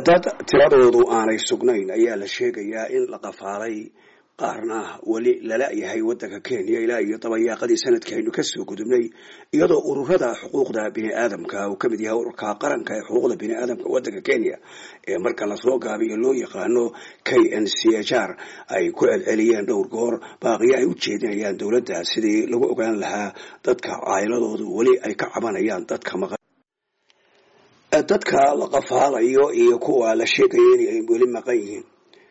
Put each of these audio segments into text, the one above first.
dad tiradoodu aanay sugnayn ayaa la sheegayaa in la qafaalay qaarna weli lala yahay waddanka kenya ilaa iyo dabayaaqadii sanadkii aynu kasoo gudubnay iyadoo ururada xuquuqda bini aadamka uu kamid yahay ururka qaranka ee xuquuqda bini aadamka waddanka kenya ee marka lasoo gaabiyo loo yaqaano k n c h r ay ku celceliyeen dhowr goor baaqiyo ay u jeedinayaan dowladda sidii lagu ogaan lahaa dadka caayiladoodu weli ay ka cabanayaan dadka maqan dadka la qafaalayo iyo kuwa la sheegaya in ay weli maqan yihiin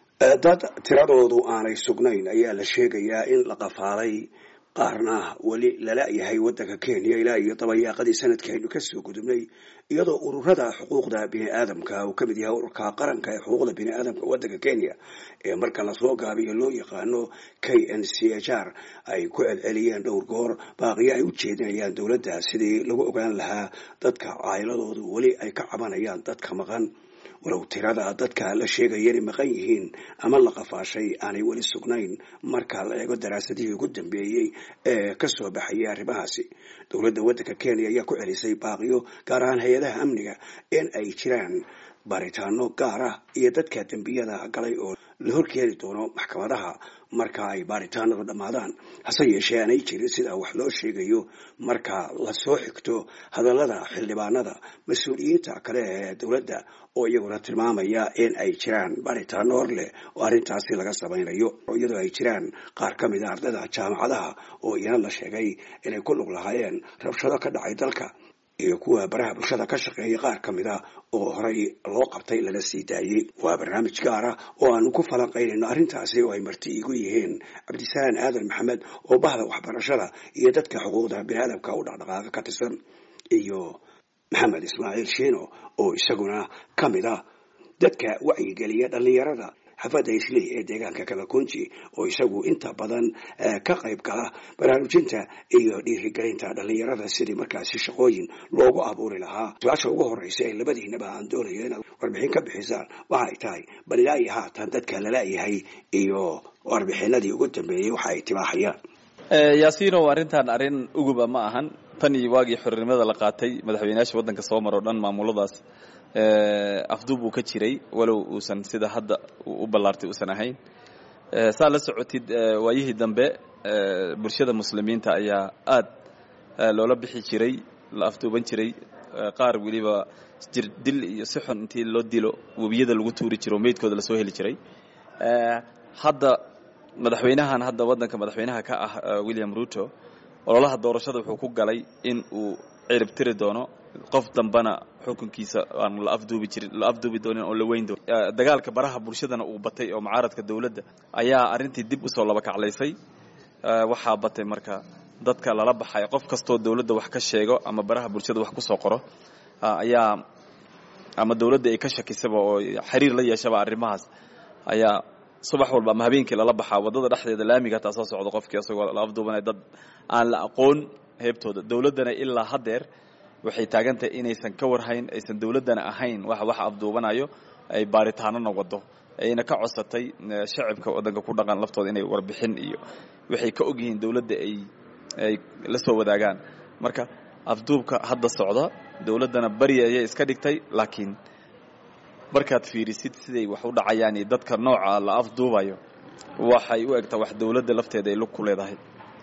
dad tiradoodu aanay sugnayn ayaa la sheegayaa in la qafaalay qaarna weli lala yahay waddanka kenya ilaa iyo dabayaaqadii sanadkii aynu kasoo gudubnay iyadoo ururada xuquuqda bini aadamka uu kamid yahay ururka qaranka ee xuquuqda bini aadamka waddanka kenya ee marka lasoo gaabiyo loo yaqaano k n c h r ay ku celceliyeen dhowr goor baaqiyo ay u jeedinayaan dowladda sidii lagu ogaan lahaa dadka caayiladoodu weli ay ka cabanayaan dadka maqan walow tirada dadka la sheegaya inay maqan yihiin ama la qafaashay aanay weli sugnayn marka la eego daraasadihii ugu dambeeyey ee kasoo baxayay arrimahaasi dowladda waddanka kenya ayaa ku celisay baaqiyo gaar ahaan hay-adaha amniga in ay jiraan baaritaano gaar ah iyo dadka dembiyada galay oo la horkeeni doono maxkamadaha marka ay baaritaanadu dhammaadaan hase yeeshee aanay jirin sida wax loo sheegayo marka lasoo xigto hadallada xildhibaanada mas-uuliyiinta kale ee dowladda oo iyaguna tilmaamaya in ay jiraan baaritaano hor leh oo arrintaasi laga samaynayo iyadoo ay jiraan qaar ka mid a ardayda jaamacadaha oo iyana la sheegay inay ku lug lahaayeen rabshado ka dhacay dalka iyo kuwa baraha bulshada ka shaqeeya qaar ka mid a oo horey loo qabtay lana sii daayey waa barnaamij gaar ah oo aanu ku falanqaynayno arrintaasi oo ay marti igu yihiin cabdisalaan aadan maxamed oo bahda waxbarashada iyo dadka xuquuqda biniaadamka u dhaqdhaqaaqa ka tirsan iyo maxamed ismaaciil shiino oo isaguna ka mid ah dadka wacyigeliya dhallinyarada xafadda isley ee deegaanka kalakunji oo isagu inta badan ka qayb gala baraarujinta iyo dhiirigelinta dhallinyarada sidii markaasi shaqooyin loogu abuuri lahaa su-aasha ugu horeysa ee labadiinaba aan doonayo inaad warbixin ka bixisaan waxa ay tahay bal ilaa iyo haatan dadka lala-yahay iyo warbixinadii ugu dambeeyey waxa ay tibaaxayaan yaasiinow arrintan arrin uguba ma ahan tan iyo waagii xornimada la qaatay madaxweynayaasha waddanka soo maro o dhan maamuladaas afduub uu ka jiray walow uusan sida hadda u ballaartay uusan ahayn saa la socotid waayihii dambe bulshada muslimiinta ayaa aad loola bixi jiray la afduuban jiray qaar weliba jir dil iyo si xun intii loo dilo webiyada lagu tuuri jiro meydkooda lasoo heli jiray hadda madaxweynahan hadda waddanka madaxweynaha ka ah william ruto ololaha doorashada wuxuu ku galay in uu cirib tiri doono qof dambana xukunkiisa aan la afduubi jirin la afduubi doonin oo la weyn doonin dagaalka baraha bulshadana uu batay oo mucaaradka dowladda ayaa arrintii dib usoo laba kaclaysay waxaa batay marka dadka lala baxay qof kastoo dowladda wax ka sheego ama baraha bulshada wax kusoo qoro ayaa ama dowladda ay ka shakisaba oo xiriir la yeeshaba arrimahaas ayaa subax walba ama habeenkii lala baxaa waddada dhexdeeda laamiga hataa soo socdo qofkii asagoo la afduubanaya dad aan la aqoon heebtooda dowladdana ilaa haddeer waxay taagantahay inaysan ka warhayn aysan dowladdana ahayn wax wax afduubanayo ay baaritaanona wado ayna ka codsatay shacibka waddanka ku dhaqan laftooda inay warbixin iyo waxay ka og yihiin dowladda ay ay la soo wadaagaan marka afduubka hadda socda dowladdana bari ayay iska dhigtay laakiin markaad fiirisid siday wax u dhacayaan iyo dadka nooca la afduubayo waxay u egtaa wax dowladda lafteeda ay lug ku leedahay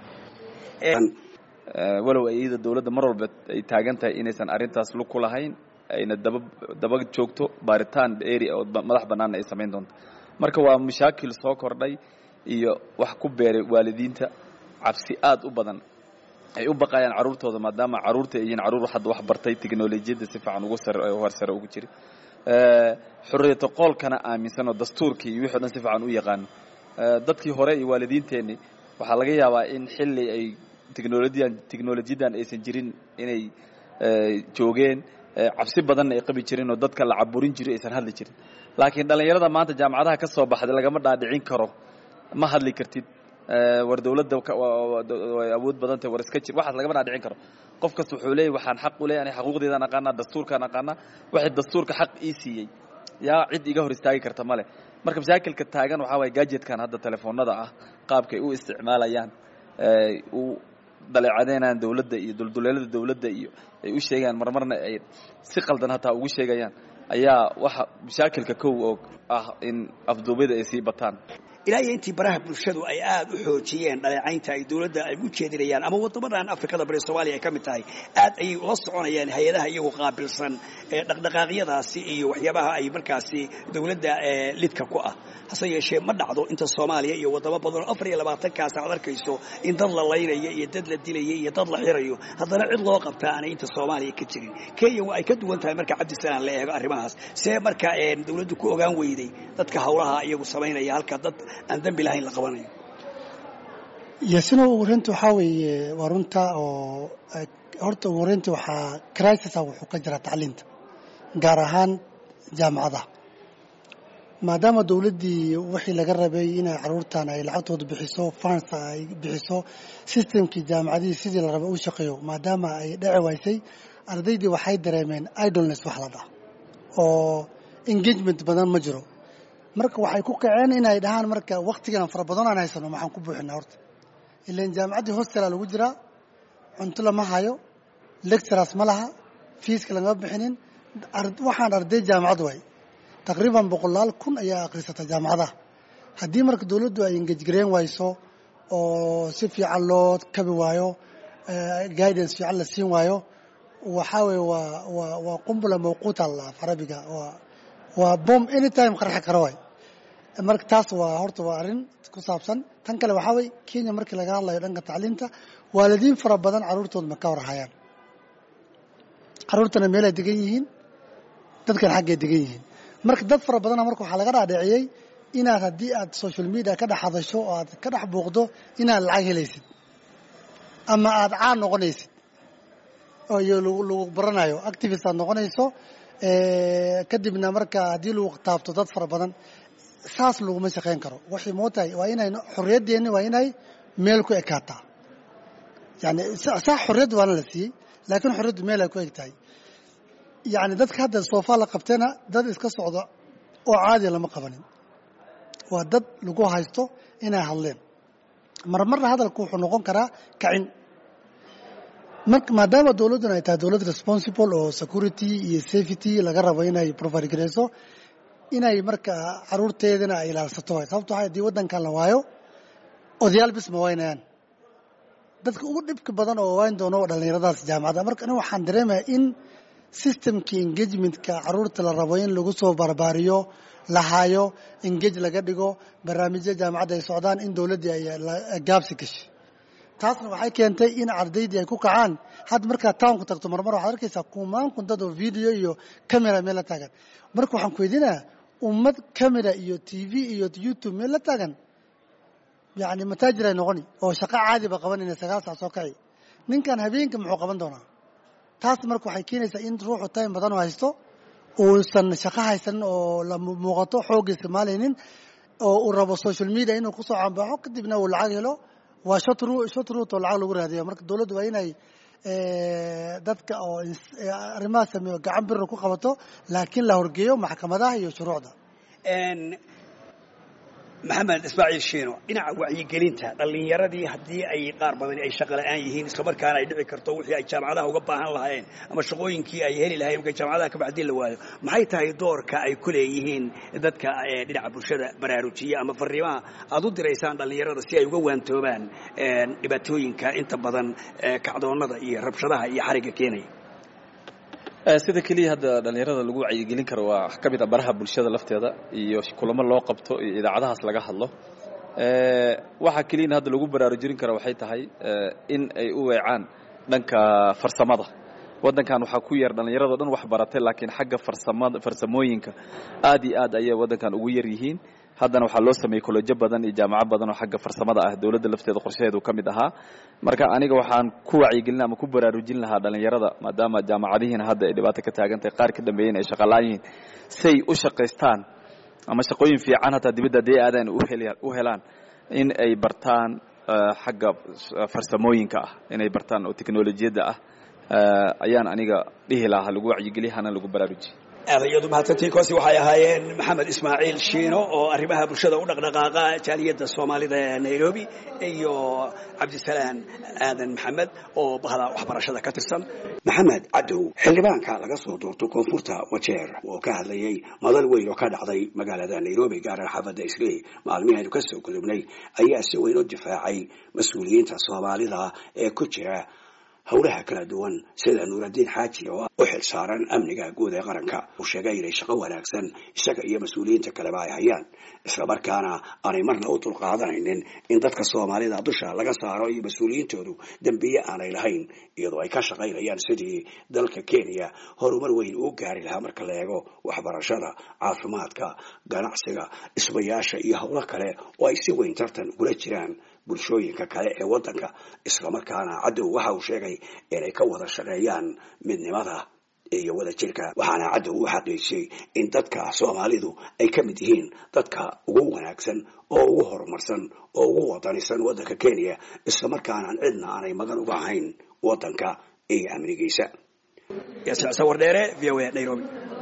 walow iyada dowladda mar walba ay taagan tahay inaysan arrintaas lug ku lahayn ayna daba daba joogto baaritaan eri oo madax bannaanna ay samayn doonto marka waa mashaakil soo kordhay iyo wax ku beeray waalidiinta cabsi aad u badan ay u baqayaan carruurtooda maadaama carruurta ay yihiin carruur hadda wax bartay teknolojiyadda si fiican ugu sare hor sare ugu jira xorriyata qoolkana aaminsan oo dastuurkii iyo wixii o dhan si fiican u yaqaano dadkii hore iyo waalidiinteenni waxaa laga yaabaa in xilli ay technolojiyan technolojiyadan aysan jirin inay joogeen cabsi badanna ay qabi jirin oo dadka la caburin jiray aysan hadli jirin laakiin dhallinyarada maanta jaamacadaha ka soo baxday lagama dhaadhicin karo ma hadli kartid war dowladda way awood badan tahay war iska jir waxaas lagama dhaadhicin karo qof kasta wuxuu leeyahy waxaan xaq u leeyahay xaquuqdeedaan aqaanaa dastuurkaan aqaanaa waxay dastuurka xaq ii siiyey yaa cid iga hor istaagi karta male marka mashaakilka taagan waxaa waye gadgetkan hadda telefoonada ah qaabkay u isticmaalayaan u daleecadeynayaan dowladda iyo dulduleelada dowladda iyo ay u sheegayaan marmarna ay si qaldan hataa ugu sheegayaan ayaa waxa mashaakilka kow oo ah in afduubida ay sii bataan ilaa iyo intii baraha bulshadu ay aad u xoojiyeen dhaleecaynta ay dowladda ay u jeedinayaan ama waddamadan afrikada bari soomaaliya ay ka mid tahay aad ayay ula soconayaan hay-adaha iyagu qaabilsan ee dhaqdhaqaaqyadaasi iyo waxyaabaha ay markaasi dowladda lidka ku ah hase yeeshee ma dhacdo inta soomaaliya iyo waddamo badanoo afar iyo labaatankaas aad arkayso in dad la laynaya iyo dad la dilaya iyo dad la xirayo haddana cid loo qabtaa aanay inta soomaaliya ka jirin kenya waa ay ka duwan tahay marka cabdisalaan la eego arrimahaas see marka dowladdu ku ogaan weyday dadka hawlaha iyagu samaynaya halka dad aan dembi lahayn la qabanayo yasino ugu horeynta waxaa weeye waa runta oo horta ugu horeynta waxaa crisisa wuxuu ka jiraa tacliinta gaar ahaan jaamacadaha maadaama dowladdii wixii laga rabay inay caruurtan ay lacagtooda bixiso fans ay bixiso systemkii jaamacadihii sidii la rabay u shaqeeyo maadaama ay dheci waysay ardaydii waxay dareemeen idolness wax la dhaha oo engagement badan ma jiro marka waxay ku kaceen inay dhahaan marka waktigan fara badan aan haysano maxaan ku buuxinaa horta ilan jaamacaddii hostela lagu jiraa cunto lama hayo lecturers ma laha fiiska lagama bixinin waxaan arday jaamacad waay taqriiban boqolaal kun ayaa akhrisata jaamacadaha haddii marka dowladdu ay engejgareen wayso oo si fiican loo kabi waayo guidance fiican la siin waayo waxaa weye waa waa waa qumbula mawquuta la carabiga waa waa bom anytime qarxi kara waay marka taas waa horta waa arrin ku saabsan tan kale waxaa weye kenya markii laga hadlayo dhanka tacliinta waalidiin fara badan carruurtooda ma ka warhayaan carruurtana meelay degan yihiin dadkan xaggay degan yihiin marka dad fara badana marka waxaa laga dhaadhiciyey inaad haddii aad social media ka dhex hadasho oo aad ka dhex buuqdo inaad lacag helaysid ama aad caan noqonaysid oo iyo lagu baranayo activist aad noqonayso kadibna marka haddii lagu taabto dad fara badan saas laguma shaqayn karo waxay mootahay waa inay xorriyaddeeni waa inay meel ku ekaataa yani sax xorriyadda waana la siiyey laakiin xorriyaddu meel ay ku eg tahay yani dadka hadda soofa la qabtena dad iska socda oo caadiya lama qabanin waa dad lagu haysto inay hadleen marmarna hadalku wuxuu noqon karaa kacin maadaama dowladduna ay tahay dowlad responsible oo security iyo safety laga rabo inay provide gareyso inay marka caruurteedana ay ilaalsato waay sababto waxa haddii waddankan la waayo odayaal bis ma waynayaan dadka ugu dhibka badan oo wayn doono dhallinyaradaas jaamacadda marka aniga waxaan dareemaya in systemkii engagementka caruurta la rabo in lagu soo barbaariyo la haayo engage laga dhigo barnaamijya jaamacadda ay socdaan in dowladdii ay gaabsi gashay taasna waxay keentay in ardaydii ay ku kacaan hadda markaad townku tagto marmar waxaad arkaysaa kumaan kun dad oo video iyo camera meel la taagan marka waxaan ku weydiinaya ummad camera iyo t v iyo youtube meel la taagan yani mataajir ay noqoni oo shaqo caadiba qabanayna sagaal sac soo kaci ninkan habeenka muxuu qaban doonaa taas marka waxay keenaysaa in ruuxu time badan oo haysto uusan shaqo haysanin oo la muuqato xoogga isticmaalaynin oo uu rabo social media inuu kusoo cambaxo kadibna uu lacag helo waa shot root oo lacag lagu raadiyo marka dowladdu waa inay dadka oo arrimaha sameeyo gacan birra ku qabato laakiin la horgeeyo maxkamadaha iyo shuruucda maxamed ismaaciil shiino dhinaca wacyigelinta dhallinyaradii haddii ay qaar badani ay shaqo la'aan yihiin islamarkaana ay dhici karto wixii ay jaamacadaha uga baahan lahaayeen ama shaqooyinkii ay heli lahayeen markay jaamacadaha ka baxdii la waayo maxay tahay doorka ay ku leeyihiin dadka dhinaca bulshada baraarujiya ama fariimaha aad u diraysaan dhallinyarada si ay uga waantoobaan dhibaatooyinka inta badan kacdoonnada iyo rabshadaha iyo xarigga keenaya sida keliya hadda dhallinyarada lagu wacyigelin karo waa ka mid a baraha bulshada lafteeda iyo kulamo loo qabto iyo idaacadahaas laga hadlo waxaa keliyana hadda lagu baraarujin kara waxay tahay in ay u weecaan dhanka farsamada waddankan waxaa ku yar dhallinyarado dhan wax baratay laakiin xagga farsamada farsamooyinka aad iyo aad ayay waddankan ugu yar yihiin haddana waxaa loo sameeyey kollejo badan iyo jaamaco badan oo xagga farsamada ah dowladda lafteeda qorshaheedu ka mid ahaa marka aniga waxaan ku wacyigelin ama ku baraarujin lahaa dhallinyarada maadaama jaamacadihiina hadda ay dhibaato ka taagan tahay qaar ka dambeeyeen ay shaqalaan yihiin say u shaqaystaan ama shaqooyin fiican hataa dibadda haddii aadaan u helaan in ay bartaan xagga farsamooyinka ah inay bartaan oo teknolojiyadda ah ayaan aniga dhihi lahaa lagu wacyigeliy hana lagu baraarujiye aadayadu mahadsantii kosi waxay ahaayeen maxamed ismaaciil shiino oo arrimaha bulshada u dhaqdhaqaaqa jaaliyadda soomaalida ee nairobi iyo cabdisalaan aadan maxamed oo bahda waxbarashada ka tirsan maxamed cadow xildhibaanka laga soo doorto koonfurta wajeer oo ka hadlayay madal weyn oo ka dhacday magaalada nairobi gaaran xaafadda isley maalmihaynu ka soo gudubnay ayaa si weyn u difaacay mas-uuliyiinta soomaalida ee ku jira howlaha kala duwan sida nuuraddiin xaaji oo u xil saaran amniga guud ee qaranka uu sheegay inay shaqo wanaagsan isaga iyo mas-uuliyiinta kaleba ay hayaan islamarkaana aanay marna u dulqaadanaynin in dadka soomaalida dusha laga saaro iyo mas-uuliyiintoodu dembiye aanay lahayn iyadoo ay ka shaqaynayaan sidii dalka kenya horumar weyn uu gaari lahaa marka la eego waxbarashada caafimaadka ganacsiga dhismayaasha iyo howlo kale oo ay si weyn tartan ugula jiraan bulshooyinka kale ee waddanka islamarkaana cadow waxa uu sheegay inay ka wada shaqeeyaan midnimada iyo wada jirka waxaana cadow u xaqiijiyey in dadka soomaalidu ay ka mid yihiin dadka ugu wanaagsan oo ugu horumarsan oo ugu wadanisan waddanka kenya islamarkaanaan cidna aanay magan uga ahayn waddanka iyo amnigiisa sawardheere v o a nairobi